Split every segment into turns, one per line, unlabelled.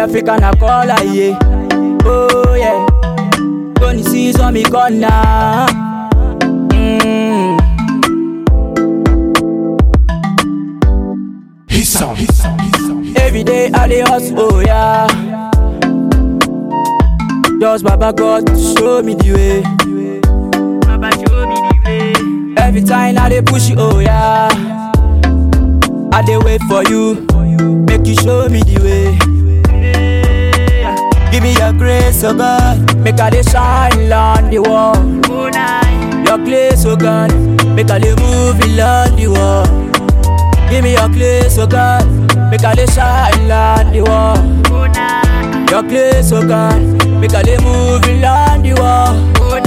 African I call her, yeah. Oh yeah. Tony sees on me corner. Mm.
His song, his song, his song.
Every day I dey hustle, oh yeah. Just Baba God show me the way. Baba show me the way. Every time I dey push you, oh yeah. I dey wait for you, make you show me the way. Give me your grace, oh God, make I dey shine on the wall. Your grace, oh God, make I dey move along the wall. Give me your grace, oh God, make I dey shine on the wall. Your grace, oh God, make I dey move along the wall.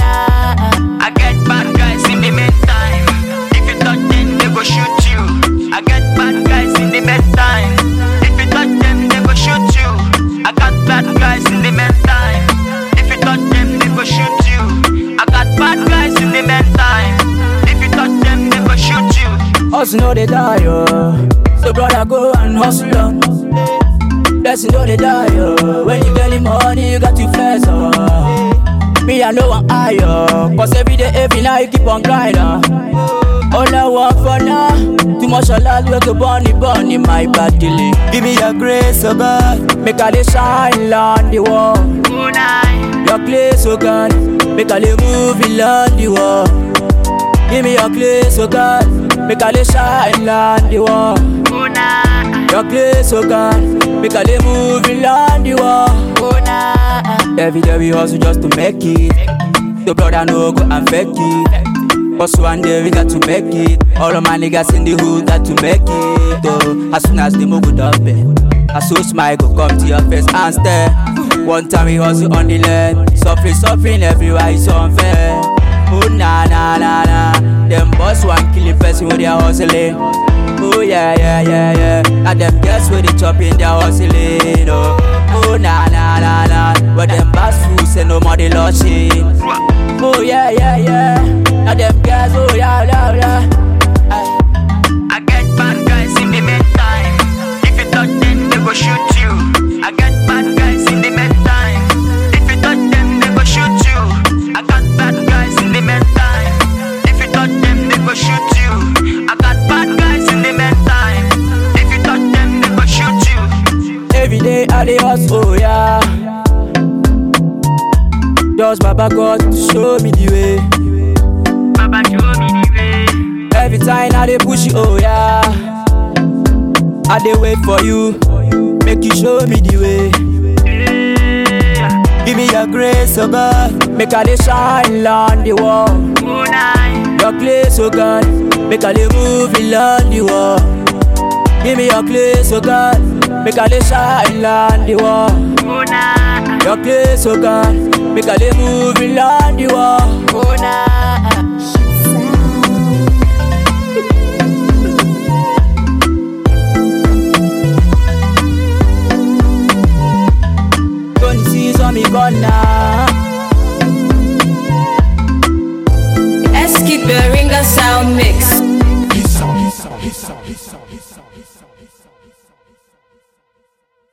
I get bad guys in the meantime. If you touch them, they go shoot you. I get bad guys in the meantime. If you touch them, they go shoot you. I got bad guys in the meantime. If you touch them, they go shoot you. I got bad guys in the meantime. If you touch them, they go shoot you.
Hustle no dey die, oh. So brother go and hustle on. Blessing no dey die, oh. When you get the money, you got to flex, oh. Me I know I'm higher, cause every day, every night you keep on grinding. All I want for now, too much of life we go bunny bunny my body. Give me your grace, oh God, make I dey shine on the wall. Your place, oh God, make I dey move along the wall. Give me your place, oh God, make I dey shine on the wall. Your place, oh God, make I dey move along the wall. Every day we hustle just to make it. The brother no go and fake it. But one day we got to make it. All of my niggas in the hood got to make it. Oh, as soon as the move go up, I so smile go come to your face and stare. One time we hustle on the land, suffering, suffering everywhere it's unfair. Oh na na na na, them boss one killing person with their hustling. Oh yeah yeah yeah yeah, and them girls with the chop in their hustling. Oh, oh na na na na, but them boss fool say no more they lushing. Oh yeah yeah yeah, and them girls oh yeah yeah yeah. Aye.
I get bad guys in the meantime. If you touch them, they go shoot you. I get bad guys in the meantime. If you touch them, they go shoot you. I got bad guys in the meantime. If you touch them, they go shoot you. I got bad guys in the meantime. If you touch them, they go shoot you.
Every day I dey hustle, oh yeah. Just Baba God to show me the way.
Baba show me the way.
Every time I dey push you, oh yeah. I dey wait for you, make you show me the way. Give me your grace, oh God, make I dey shine on the wall. Your place, oh God, make I dey move along the wall. Give me your place, oh God, make I dey shine on the wall. Your place, oh God, make I dey move along the wall. Tony sees on me corner.
Eskid Beringa Sound Mix.